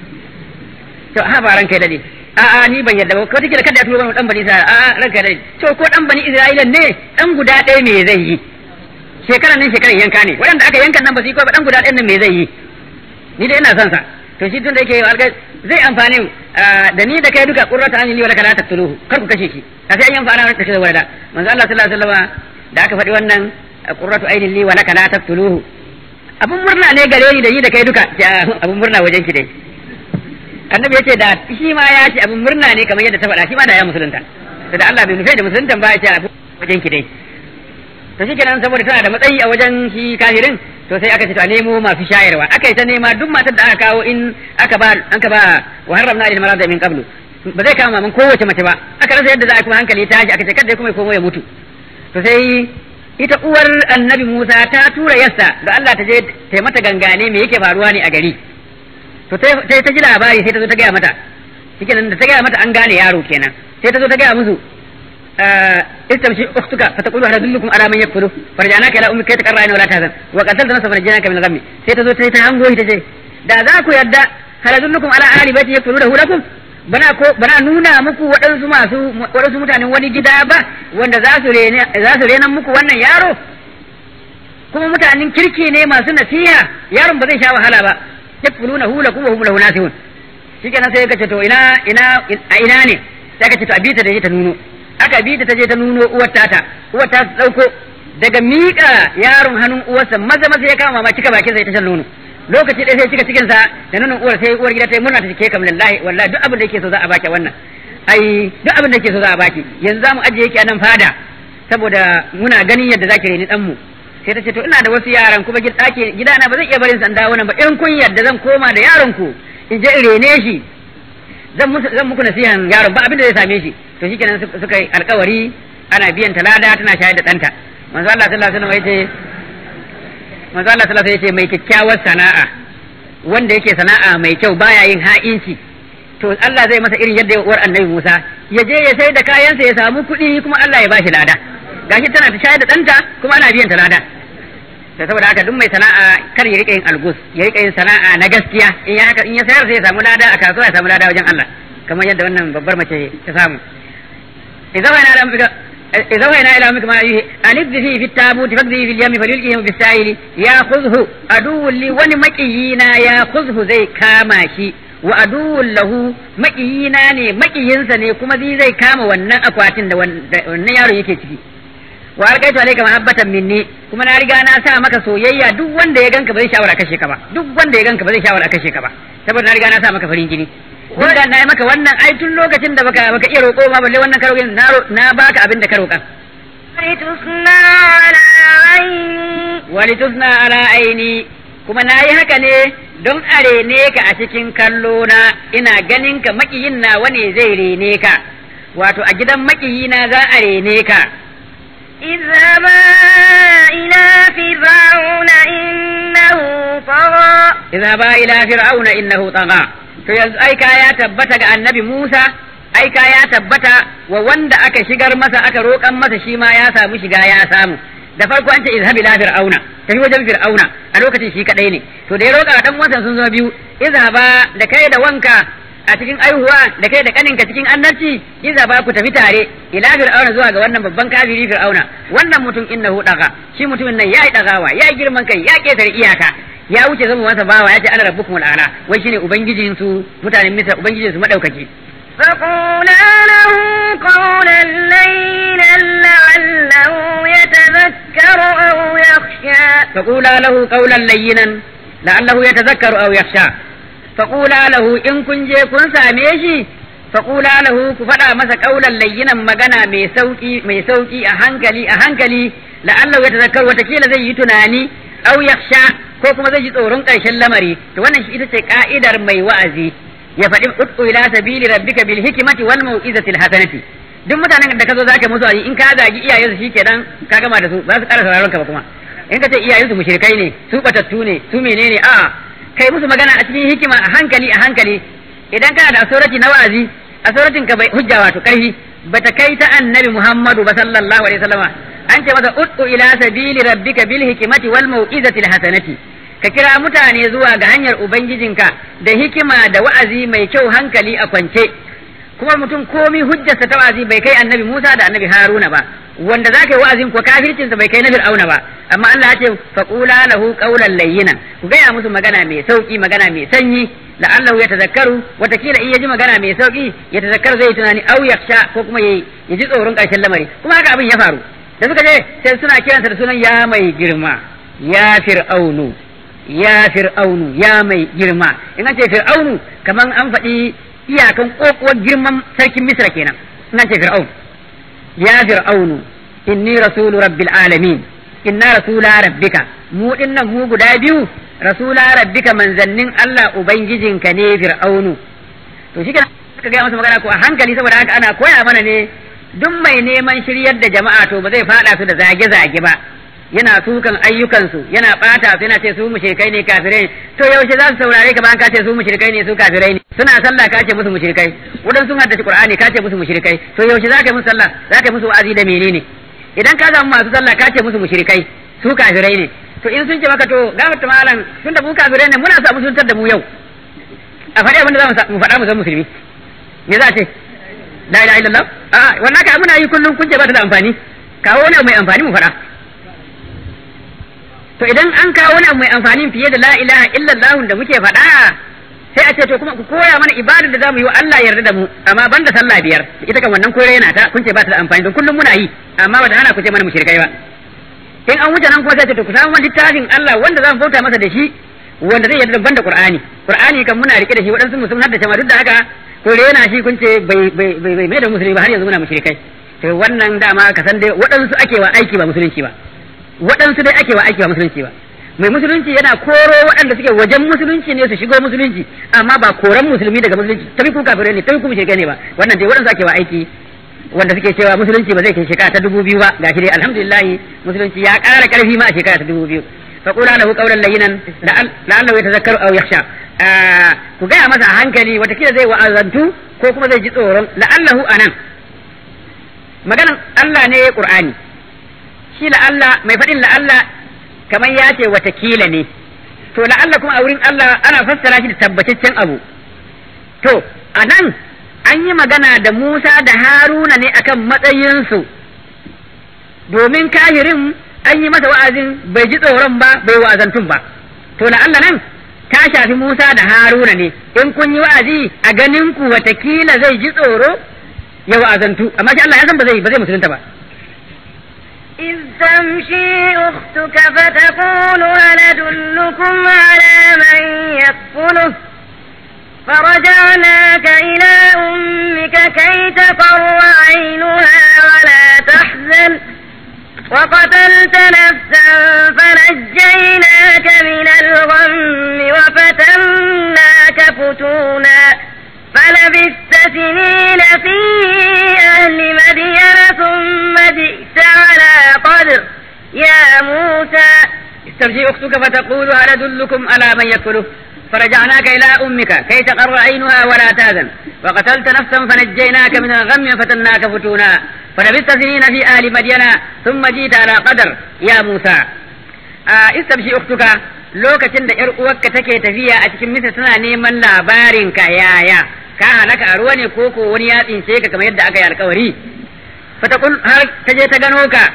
to ha ba ranka dade a a ni ban yadda ba ko take kada ya turo mana dan bani Isra'ila a a ranka dade to ko dan bani Isra'ila ne dan guda ɗaya me zai yi shekaran nan shekaran yanka ne waɗanda aka yankan nan ba su yi ko ba dan guda ɗayan nan me zai yi ni dai ina son sa to shi tun da yake alƙai zai amfani da ni da kai duka qurrata ayni wa la taqtuluhu kar ku kashe shi sai an yi amfana da kashe wanda manzo Allah sallallahu alaihi wasallam da aka faɗi wannan qurratu ayni li wa la taqtuluhu abun murna ne gare ni da ni da kai duka abun murna wajen ki dai annabi yace da shi ma ya ce abun murna ne kamar yadda ta faɗa shi ma da ya musulunta da Allah bai nufe da musulunta ba ya ce abun wajen ki dai to shi kenan saboda tana da matsayi a wajen shi kafirin to sai aka ce to a nemo masu shayarwa aka yi ta nema duk matar da aka kawo in aka ba aka ba wa haramna lil marada min qablu ba zai kama man kowace mace ba aka rasa yadda za a kuma hankali ta aka ce kada kuma ya komo ya mutu to sai ita uwar annabi Musa ta tura yassa da Allah ta je ta mata gangane me yake faruwa ne a gari to sai ta ji labari sai ta zo ta gaya mata shikenan da ta gaya mata an gane yaro kenan sai ta zo ta gaya musu استمشي اختك فتقول هل ادلكم على من يكفله فرجعناك الى امك كي تقر عين ولا تهزن وقتلت نفسا فنجيناك من الغم sai ta zo sai ta hango ita ce da za ku yadda hal adullukum ala ahli baiti yakfulunahu lakum bana ko bana nuna muku waɗansu masu waɗansu mutanen wani gida ba wanda za su rene za su renan muku wannan yaro kuma mutanen kirki ne masu nasiha yaron ba zai sha wahala ba yakfulunahu lakum wa hum lahu nasihun shikenan sai ka ce to ina ina a ina ne sai ka ce to abita da ta nuno aka bi ta ta je ta nuno uwar tata uwar ta dauko daga miƙa yaron hannun uwarsa maza maza ya kama ma cika bakin sai ta shan nono lokaci ɗaya sai cika cikin sa da nonon uwar sai uwar gida ta yi murna ta ce kam lillahi wallahi duk abin da yake so za a baki wannan ai duk abin da yake so za a baki yanzu za mu ajiye yake a nan fada saboda muna ganin yadda zaki reni dan mu sai ta ce to ina da wasu yaran kuma gidana ba zan iya barin sanda wannan ba in kun yadda zan koma da yaron ku in je in rene shi zan musu zan muku nasihan yaron ba abin da zai same shi to shikenan suka yi alkawari ana biyan ta lada tana shayar da ɗanta manzo Allah sallallahu alaihi wasallam yace manzo Allah sallallahu alaihi wasallam yace mai kyakkyawar sana'a wanda yake sana'a mai kyau baya yin ha'inci to Allah zai masa irin yadda ya uwar annabi Musa ya je ya sai da kayansa ya samu kuɗi kuma Allah ya bashi lada gashi tana ta shayar da ɗanta kuma ana biyan ta lada da saboda haka duk mai sana'a kar ya rika yin algus ya rika yin sana'a na gaskiya in ya haka in ya sayar sai ya samu lada a kasuwa ya samu lada wajen Allah kamar yadda wannan babbar mace ta samu idan wani ala mafika idan wani ila mafika ma yi alidhi fi fi tabuti fakzi fi yami falyulqihi fi sa'ili ya khudhu aduwwun li wani maqiyina ya khudhu zai kama shi wa aduwwun lahu maqiyina ne maqiyinsa ne kuma zai zai kama wannan akwatin da wannan yaro yake ciki wa alqaitu alayka mahabbatan minni kuma na riga na sa maka soyayya duk wanda ya ganka ba zai shawara kashe ka ba duk wanda ya ganka ba zai shawara kashe ka ba saboda na riga na sa maka farin jini duk da na yi maka wannan ai tun lokacin da baka baka iya roƙo ma balle wannan karo na na baka abin da ka roƙa ولتصنع على عيني walitusna ala aini kuma na yi haka ne don a rene ka a cikin kallo na ina ganin ka makiyin na wane zai rene ka wato a gidan makiyina za a rene ka اذهبا إلى فرعون إنه إنه طغى اذهبا ila fir'auna innahu tagha to yanzu aika ya tabbata ga annabi Musa aika ya tabbata wa wanda aka shigar masa aka roƙan masa shi ma ya samu shiga ya samu da farko an ce izhab ila fir'auna tafi wajen fir'auna a lokacin shi kadai ne to da ya roƙa dan wasan sun zama biyu izhaba da kai da wanka a cikin aihuwa da kai da kaninka cikin annabci izhaba ku tafi tare ila fir'auna zuwa ga wannan babban kafiri fir'auna wannan mutum innahu daga shi mutumin nan yayi dagawa yayi girman kai ya ketare iyaka ya wuce zama masa bawa ya ce ana rabbukum al'ala wai shine ubangijin su mutanen misra ubangijin su madaukaki فقولا له قولا لينا لعله يتذكر أو يخشى فقولا له قولا لينا لعله يتذكر او يخشى فقولا له in kun je kun same shi فقولا له ku faɗa masa قولا لينا magana mai sauki mai sauki a hankali a hankali la'allahu yatazakkaru watakila zai yi tunani au yakhsha ko kuma zai ji tsoron ƙarshen lamari to wannan shi ita ce ka'idar mai wa'azi ya faɗi ud'u ila sabili rabbika bil hikmati wal mau'izati al hasanati duk mutanen da ka zo zaka musu wa'azi in ka zagi iyayensu shikenan ka gama da su ba su ƙara sauraron ka ba kuma in ka ce iyayensu mushrikai ne su batattu ne su menene a'a kai musu magana a cikin hikima a hankali a hankali idan kana da asorati na wa'azi asoratin ka bai hujja wato karfi bata kai ta annabi Muhammadu ba sallallahu alaihi wasallama an ce masa ud'u ila sabili rabbika bil hikmati wal mau'izati al hasanati ka kira mutane zuwa ga hanyar ubangijinka da hikima da wa'azi mai kyau hankali a kwance kuma mutum komi hujjarsa ta wa'azi bai kai annabi Musa da annabi Haruna ba wanda zaka yi wa'azin ko kafircinsa bai kai na Fir'auna ba amma Allah ya ce faqula lahu qawlan layyinan ku gaya musu magana mai sauki magana mai sanyi la'allahu yatazakkaru watakila in yaji magana mai sauki ya tazakkaru zai tunani au yaksha ko kuma yayi ya ji tsoron karshen lamari kuma haka abin ya faru da suka je sai suna kiransa da sunan ya mai girma ya fir'aunu ya fir'aunu ya mai girma in an ce fir'aunu kaman an faɗi iyakan kokuwar girman sarkin misra kenan in an ce fir'aun ya fir'aunu inni rasulu rabbil alamin inna rasula rabbika mu dinnan mu guda biyu rasula rabbika manzannin Allah ubangijinka ne fir'aunu to shi ka ga masa magana ko a hankali saboda haka ana koya mana ne duk mai neman shiryar da jama'a to ba zai fada su da zage-zage ba yana sukan ayyukansu yana bata su yana ce su mushrikai ne kafirai ne to yaushe za su saurare ka bayan ka ce su mushrikai ne su kafirai ne suna sallah ka ce musu mushrikai wadan sun haddace qur'ani ka ce musu mushrikai to yaushe za ka yi musu sallah za ka yi musu wa'azi da menene idan ka samu masu sallah ka ce musu mushrikai su kafirai ne to in sun ce maka to gafarta malam tun da mu kafirai ne muna sa musuntar da mu yau a faɗi abin da za mu faɗa mu zama musulmi me za a ce la ilaha illallah a wannan ka muna yi kullum kun ce ba ta da amfani kawo wani abu mai amfani mu faɗa to idan an kawo wani abu mai amfani fiye da la ilaha illallah da muke faɗa sai a ce to kuma ku koya mana ibadar da zamu yi wa Allah yarda da mu amma banda sallah biyar ita kan wannan koyar yana ta kun ce ba ta da amfani don kullum muna yi amma ba da hana ku ce mana mushrikai ba in an wuce nan kuma sai ce to ku samu wani littafin Allah wanda zamu bauta masa da shi wanda zai yarda banda Qur'ani Qur'ani kan muna rike da shi waɗansu musulmi har da ma duk da haka ko rena shi kun ce bai bai bai mai da musulmi ba har yanzu muna mushrikai to wannan dama ka san dai waɗansu ake wa aiki ba musulunci ba waɗansu dai ake wa aiki ba musulunci ba mai musulunci yana koro waɗanda suke wajen musulunci ne su shigo musulunci amma ba koran musulmi daga musulunci tabi ku kafirai ne tabi ku mushrikai ne ba wannan dai waɗansu ake wa aiki wanda suke cewa musulunci ba zai kai shekara ta dubu biyu ba gashi dai alhamdulillah musulunci ya ƙara ƙarfi ma a shekara ta dubu biyu fa qula lahu qawlan layyinan la'allahu yatazakkaru aw yakhsha ku gaya masa a hankali watakila zai wa'azantu ko kuma zai ji tsoron la'allahu anan maganan Allah ne Qur'ani shi la'alla mai faɗin la'alla kamar ya ce watakila ne to la'alla kuma a wurin Allah ana fassara shi da tabbataccen abu to a nan an yi magana da Musa da Haruna ne akan matsayinsu domin kahirin an yi masa wa'azin bai ji tsoron ba bai wa'azantun ba to la'alla nan ta shafi Musa da Haruna ne in kun yi wa'azi a ganin ku watakila zai ji tsoro ya wa'azantu amma shi Allah ya san ba zai ba zai musulunta ba إذ تمشي أختك فتقول هل أدلكم على من يكفله فرجعناك إلى أمك كي تقر عينها ولا تحزن وقتلت نفسا فنجيناك من الغم وفتناك فتونا فلبثت سنين في أهل مدين ثم جئت على قدر يا موسى تمشي أختك فتقول هل أدلكم على من يكفله فرجعناك إلى أمك كي تقر عينها ولا تهزن وقتلت نفسا فنجيناك من الغم فتناك فتونا فلبثت سنين في أهل مدينة ثم جيت على قدر يا موسى آه استمشي أختك lokacin da ‘yar uwarka take tafiya a cikin misa tana neman labarin ka yaya ka halaka a ruwa ne ko ko wani ya tsince ka kamar yadda aka yi alkawari fatakun har ta je ta gano ka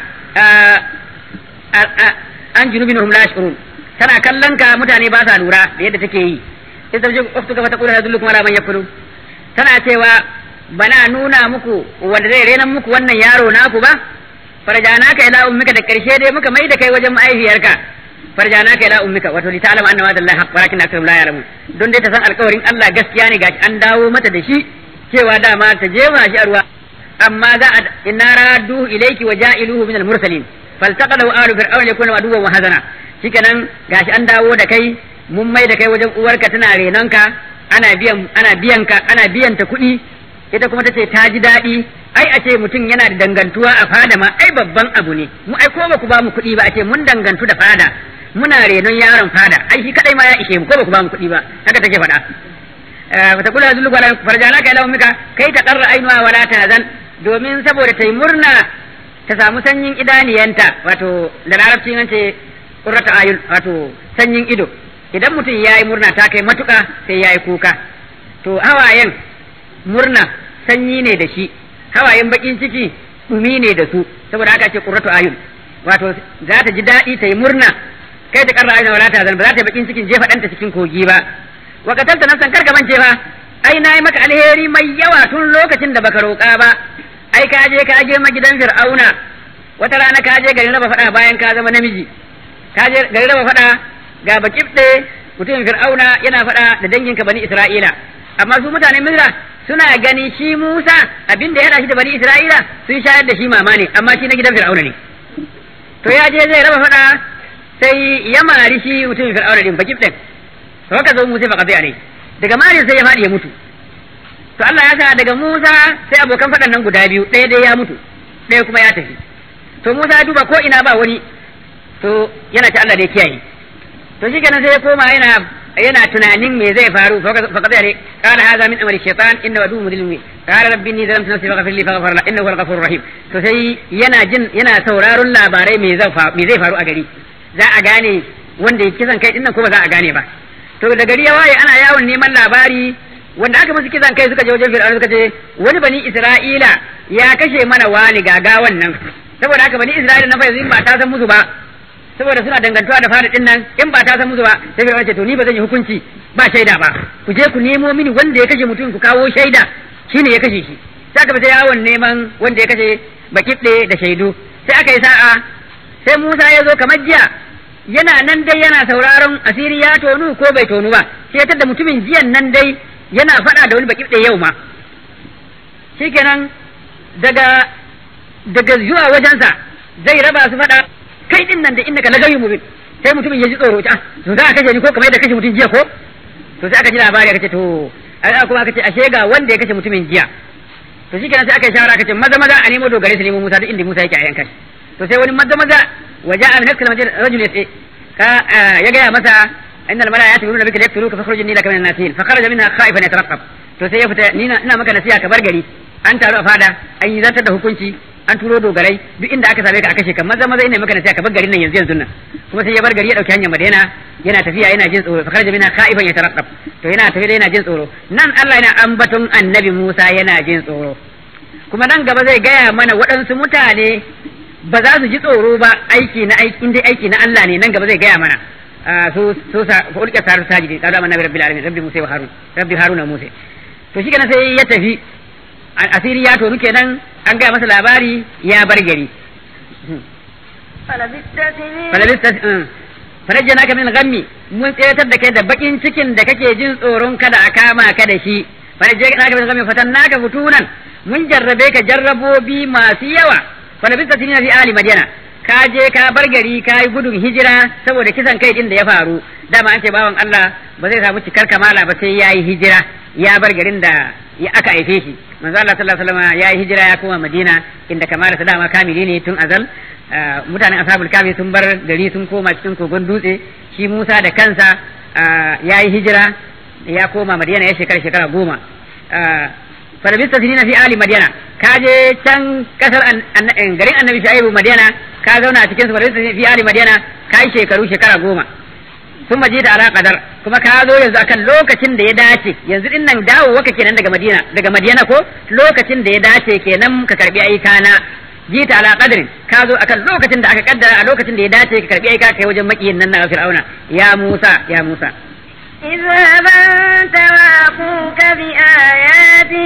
an junubin hum la yashurun tana kallon ka mutane ba sa lura da yadda take yi sai ta je uftu ka fatakun hadullukum ala man yakulu tana cewa bana nuna muku wanda zai renan muku wannan yaro naku ba farjanaka ila ummika da karshe dai muka mai da kai wajen mahaifiyarka farjanaka ila ummika wato li ta'lamu anna wa'da Allah haqq walakin aktharum la ya'lamun don dai ta san alƙawarin Allah gaskiya ne gashi an dawo mata da shi cewa dama ta jefa shi a ruwa amma za a inna raddu ilayki wa ja'iluhu min al-mursalin faltaqalahu alu fir'aun yakuna aduwwan wa hazana shikenan gashi an dawo da kai mun mai da kai wajen uwarka tana renonka ana biyan ana biyan ka ana biyan ta kuɗi ita kuma tace ta ji daɗi ai a ce mutum yana da dangantuwa a fada ma ai babban abu ne mu ai ko ba ku ba mu kuɗi ba a ce mun dangantu da fada muna renon yaron fada ai shi kadai ma ya ishe mu ko ba ku ba mu kuɗi ba haka take faɗa fata kula zulu wala farjana ka ila ummika kai ta qarra ainuha wala tahzan domin saboda ta yi murna ta samu sanyin idaniyanta wato da larabci nan ce qurrata ayun wato sanyin ido idan mutum yayi murna ta kai matuka sai yayi kuka to hawayen murna sanyi ne da shi hawayen bakin ciki dumi ne da su saboda haka ce qurratu ayun wato za ta ji daɗi ta yi murna kai ta karra aina wala ta zan ba za ta yi bakin cikin jefa ɗanta cikin kogi ba wa katalta nafsan kar ka mance fa ai nayi maka alheri mai yawa tun lokacin da baka roƙa ba ai ka je ka je magidan fir'auna wata rana ka je garin raba faɗa bayan ka zama namiji ka je garin raba faɗa ga bakibɗe mutumin fir'auna yana faɗa da danginka bani isra'ila amma su mutanen misra suna gani shi musa abinda ya haɗa shi da bani isra'ila sun shayar da shi mama ne amma shi na gidan fir'auna ne to ya je zai raba faɗa sai ya mari shi mutumin fir'auna din bakibɗen to haka zo musa fa ne daga marin sai ya faɗi ya mutu to Allah ya sa daga Musa sai abokan faɗan nan guda biyu ɗaya dai ya mutu ɗaya kuma ya tafi to Musa ya duba ko ina ba wani to yana ci Allah da ya kiyaye to shi kenan sai ya koma yana yana tunanin me zai faru fa qad yare qala hadha min amri shaytan inna wadu mudlim qala rabbi inni zalamtu nafsi faghfir li faghfar la innahu al-ghafurur rahim to sai yana jin yana sauraron labarai me zai me zai faru a gari za a gane wanda ya kisan kai dinnan ko ba za a gane ba to da gari ya waye ana yawon neman labari wanda aka musu kisan kai suka je wajen fir'auna suka ce wani bani isra'ila ya kashe mana wani gagawan nan saboda haka bani isra'ila na fa yanzu in ba ta san musu ba saboda suna dangantuwa da fara din nan in ba ta san musu ba sai fir'auna ce to ni ba zan yi hukunci ba shaida ba ku je ku nemo mini wanda ya kashe mutum ku kawo shaida shine ya kashe shi sai aka fita yawon neman wanda ya kashe bakibde da shaidu sai aka yi sa'a sai Musa ya zo kamar jiya yana nan dai yana sauraron asiri ya tonu ko bai tonu ba sai ya da mutumin jiyan nan dai yana faɗa da wani baki ɗaya yau ma shikenan daga daga zuwa wajensa zai raba su faɗa kai din nan da innaka lagawi mubin sai mutumin ya ji tsoro ta to za a kashe ni ko kamar yadda kashe mutum jiya ko to sai aka ji labari aka ce to ai kuma aka ce ashe ga wanda ya kashe mutumin jiya to shikenan sai aka yi shawara aka ce maza maza a nemo dogare su nemo Musa duk inda Musa yake a yankan to sai wani maza maza waja'a min nafsi rajul yas'i ka ya gaya masa innal malaa'ikata yaquluna bika yaqtuluka fakhruj inni laka min an-nasihin fa kharaja minha khaifan yatarqab to sai ya fita ni ina maka nasiha ka bar gari an taru a fada an yi zartar da hukunci an turo dogarai duk inda aka same ka a kashe ka maza maza ina maka nasiha ka bar garin nan yanzu yanzu nan kuma sai ya bar gari ya dauki hanyar Madina yana tafiya yana jin tsoro fa kharaja minha khaifan yatarqab to yana tafiya yana jin tsoro nan Allah yana ambaton annabi Musa yana jin tsoro kuma nan gaba zai gaya mana waɗansu mutane ba za su ji tsoro ba aiki na aiki dai aiki na Allah ne nan gaba zai gaya mana su su sa ko ulka saru sajidi qala amanna bi rabbil alamin rabbi musa wa harun rabbi haruna musa to shi kenan sai ya tafi asiri ya tonu kenan an gaya masa labari ya bar gari falabista farajjana ka min ghammi mun tsayatar da kai da bakin cikin da kake jin tsoron kada a kama ka da shi farajjana ka min ghammi fatannaka futunan mun jarrabe ka jarrabobi masu yawa falabista tinina fi ali madina ka je ka bar gari ka yi gudun hijira saboda kisan kai din da ya faru dama an ce bawan Allah ba zai samu cikar kamala ba sai ya yi hijira ya bar garin da ya aka haife shi manzo Allah sallallahu alaihi wasallam ya yi hijira ya koma Madina inda kamala ta dama kamili ne tun azal mutanen ashabul kafi sun bar gari sun koma cikin kogon dutse shi Musa da kansa ya yi hijira ya koma Madina ya shekara shekara goma falabista sinina fi ali Madina ka je can kasar garin annabi Shu'aibu Madina ka zauna a cikin su falabista fi ali Madina ka yi shekaru shekara goma sun maje da ala kadar kuma ka zo yanzu akan lokacin da ya dace yanzu din nan dawo waka kenan daga Madina daga Madina ko lokacin da ya dace kenan ka karbi aikana jita ala qadrin ka zo akan lokacin da aka kaddara a lokacin da ya dace ka karbi aika kai wajen makiyin nan na Fir'auna ya Musa ya Musa اذهب أنت وأخوك بآياتي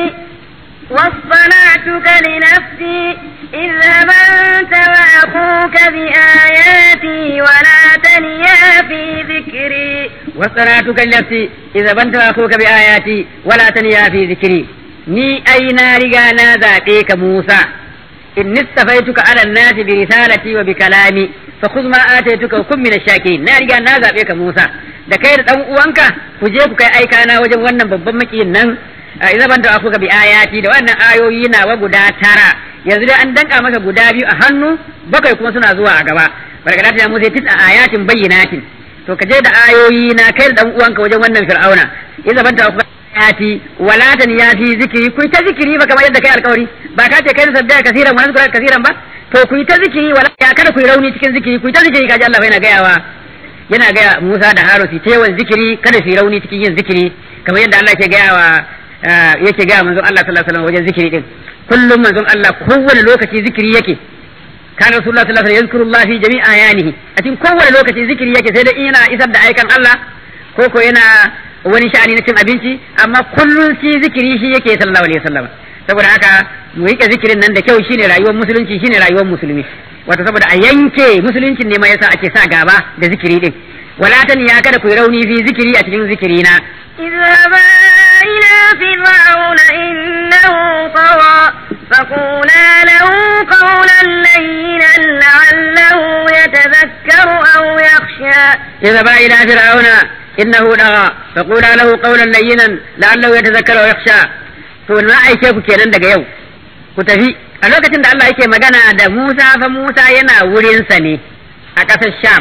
واصطنعتك لنفسي اذهب أنت وأخوك بآياتي ولا تنيا في ذكري واصطنعتك لنفسي اذهب أنت وأخوك بآياتي ولا تنيا في ذكري ni ai na riga na zaɓe ka Musa in nistafaituka ala nasi bi risalati wa bi kalami fa khudh ma ataituka kun min ash-shakirin na riga na zaɓe ka Musa da kai da dan uwanka ku je ku kai aika na wajen wannan babban makiyin nan idan ban da ka bi ayati da wannan ayoyi nawa guda tara yanzu dai an danka maka guda biyu a hannu bakwai kuma suna zuwa a gaba barkata ya Musa tit ayatin bayyinatin to ka je da ayoyi na kai da dan uwanka wajen wannan fir'auna idan ban da ayati wala tan ya fi zikiri ku ta zikiri ba kamar yadda kai alkawari ba ka ce kai sabbiya kasiran wa nazkura kasiran ba to ku ta zikiri wala ya kada ku rauni cikin zikiri ku ta zikiri kaji Allah yana gayawa yana gaya Musa da Harun su tewan zikiri kada su rauni cikin yin zikiri kamar yadda Allah ke gayawa yake gaya manzon Allah sallallahu alaihi wasallam wajen zikiri din kullum manzon Allah kowane lokaci zikiri yake kana rasulullah sallallahu alaihi wasallam yazkurullah fi jami'i ayanihi a cikin kowane lokaci zikiri yake sai dai ina isar da aikan Allah ko ko yana wani sha'ani na cin abinci amma kullum shi zikiri shi yake sallallahu alaihi wasallam saboda haka mu rike zikirin nan da kyau shine rayuwar musulunci shine rayuwar musulmi wato saboda a yanke musuluncin ne ma yasa ake sa gaba da zikiri din wala tan ya kada ku rauni fi zikiri a cikin zikiri na اذهبا إلى فرعون إنه طغى فقولا له قولا لينا لعله يتذكر أو يخشى اذهبا إلى فرعون إنه طغى فقولا له قولا لينا لعله يتذكر أو يخشى to na aike ku kenan daga yau ku tafi a lokacin da Allah yake magana da Musa fa Musa yana wurinsa ne a ƙasar Sham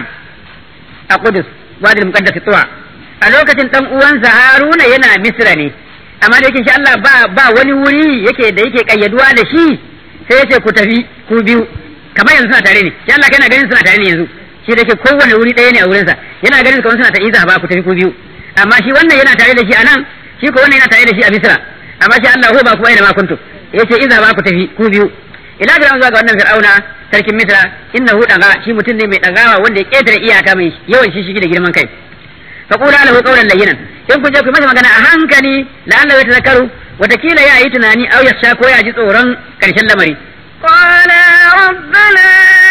a Qudus wadil muqaddas tuwa a lokacin dan uwansa Haruna yana Misra ne amma da yake shi Allah ba ba wani wuri yake da yake kayyaduwa da shi sai yace ku tafi ku biyu kamar yanzu suna tare ne shi Allah kana ganin suna tare ne yanzu shi da yake kowane wuri ɗaya ne a wurinsa yana ganin kamar suna ta iza ba ku tafi ku biyu amma shi wannan yana tare da shi a nan shi ko wannan yana tare da shi a Misra amma shi Allah ba kuma ina ma kuntu yace iza ba ku tafi ku biyu ila ga zuwa ga wannan fir'auna sarkin misra innahu daga shi mutum ne mai dagawa wanda ya ketare iyaka mai yawan shi shigi da girman kai fa qula lahu qawlan layyinan in kun je ku masa magana a hankali la'alla ya tazakkaru watakila ya yi tunani au ya ko ya ji tsoron karshen lamari قال ربنا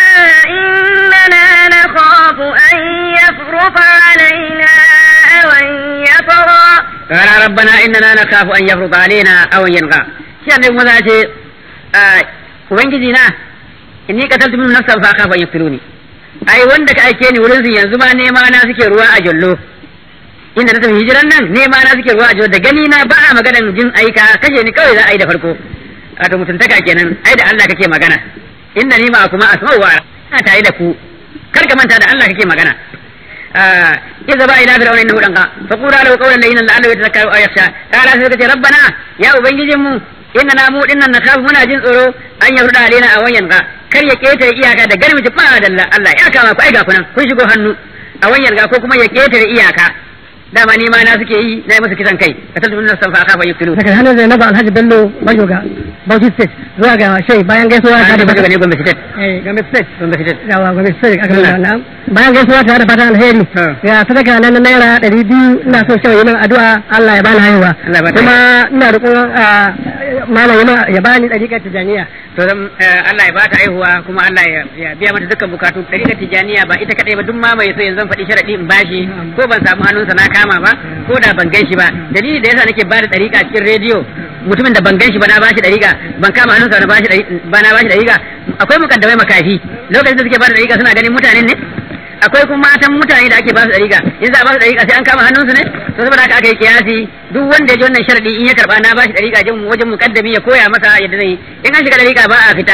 إننا نخاف أن يفرط علينا أو أن يطغى قال ربنا إننا نخاف أن يفرط علينا أو أن ينغى shi annabi maza ce ubangiji na inni qataltu min nafsan fa khafa yaqtuluni ai wanda ka aike ni wurin su yanzu ma nema na suke ruwa a jallo inda na tafi hijiran nan nema na suke ruwa a jallo da gani na ba a maganan jin aika kashe ni kawai za a yi da farko wato mutuntaka kenan ai da Allah kake magana inda ni ma kuma asma'u wa ina tare da ku kar ka manta da Allah kake magana إذا بقى إلى فرعون إنه لنقى فقولا له قولا لينا لعله يتذكر أو يخشى قال سيدك ربنا يا أبنجي جمو إننا مو إننا نخاف منا جن tsoro an yarda alaina a wayan ga kar ya ketare iyaka da garmi ba da Allah ya kama ku aiga kunan kun shigo hannu a wayan ga ko kuma ya ketare iyaka dama ni ma na suke yi na yi musu kisan kai ka tattu min nafsan fa akhafa yuqtilu daga hannun Zainab Alhaji Bello Bajoga Bauchi State zuwa ga Shei bayan gaisuwa ta da daga ne gombe state eh Gombe State gombe state yawa Gombe State aka nuna nan bayan gaisuwa ta da fatan alheri ya sadaka nan na naira ɗari biyu ina so shi yin addu'a Allah ya bani haihuwa Allah ya bani kuma ina roƙon malam yana ya bani ɗariƙar tijaniya to dan Allah ya bata aihuwa kuma Allah ya biya mata dukkan bukatu dariƙar tijaniya ba ita kadai ba duk ma mai so yanzu faɗi sharadi in bashi ko ban samu hannunsa na kama ba ko da ban gan shi ba dalili da yasa nake ba da dariƙa cikin rediyo mutumin da ban gan shi ba na bashi dariƙa ban kama hannunsa na bashi ba na bashi dariƙa akwai mukaddamai makafi lokacin da suke ba da dariƙa suna ganin mutanen ne akwai kuma matan mutane da ake ba su dariƙa in za a ba su dariƙa sai an kama hannunsu ne to saboda haka aka yi kiyasi duk wanda ya ji wannan sharadi in ya karba na bashi dariƙa jin wajen mukaddami ya koya masa yadda zai in an shiga dariƙa ba a fita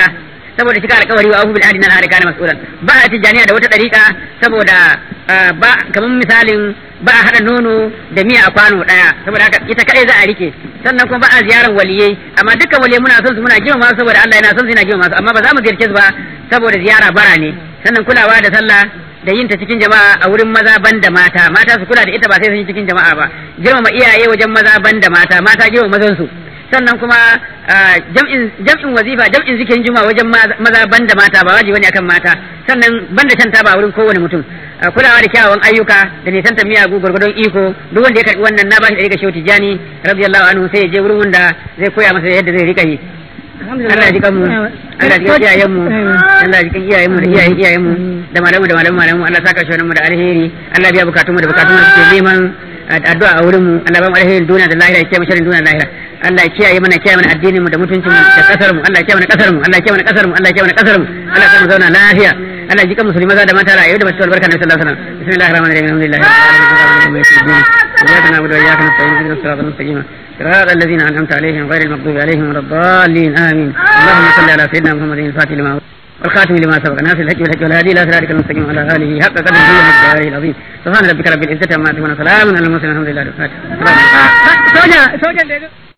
saboda shiga alƙawari wa abu bil adina har kana mas'ulan ba a tijaniya da wata dariƙa saboda ba kamar misalin ba a hada nono da miya a kwano daya saboda haka ita kadai za a rike sannan kuma ba a ziyaran waliyai amma dukkan waliyai muna son su muna girmama su saboda Allah yana son su yana girmama su amma ba za mu ziyarce su ba saboda ziyara bara ne sannan kulawa da sallah da yin ta cikin jama'a a wurin maza ban da mata mata su kula da ita ba sai sun yi cikin jama'a ba girmama iyaye wajen maza ban da mata mata girmama mazan su sannan kuma jam'in jam'in wazifa jam'in zikirin juma'a wajen maza ban da mata ba wajibi ne akan mata sannan ban da shan taba wurin kowane mutum kulawa da kyawawan ayyuka da nisanta miyagu gwargwadon iko duk wanda ya karbi wannan na bashi da rika shehu tijani radiyallahu anhu sai ya je wurin wanda zai koya masa yadda zai rika yi Allah ya jikan mu Allah ya jikan iyayen mu Allah ya jikan iyayen mu da iyayen iyayen mu da malamu da malamu malamu Allah saka shi mu da alheri Allah biya bukatun mu da bukatun mu suke neman addu'a a wurin mu Allah ba mu alherin duniya da lahira ya kiyaye sharrin duniya da lahira Allah ya kiyaye mana kiyaye mana addinin mu da mutuncin mu da kasar mu Allah ya kiyaye mana kasar mu Allah ya kiyaye mana kasar mu Allah ya kiyaye mana kasar mu Allah ya mu zauna lafiya Allah ya jikan musulmi maza da mata rayuwa da mace albarka na sallallahu alaihi wasallam bismillahir rahmanir rahim alhamdulillahi rabbil alamin iyyaka na'budu wa iyyaka nasta'in ihdinas siratal mustaqim صراط الذين أنعمت عليهم غير المغضوب عليهم ولا الضالين آمين اللهم صل على سيدنا محمد الفاتح لما والخاتم لما سبق ناصر الحج والحج والهادي إلى صراطك المستقيم وعلى آله حق قدره ومقداره العظيم سبحان ربك رب العزة عما يصفون وسلام على المرسلين الحمد لله رب العالمين soja sojan da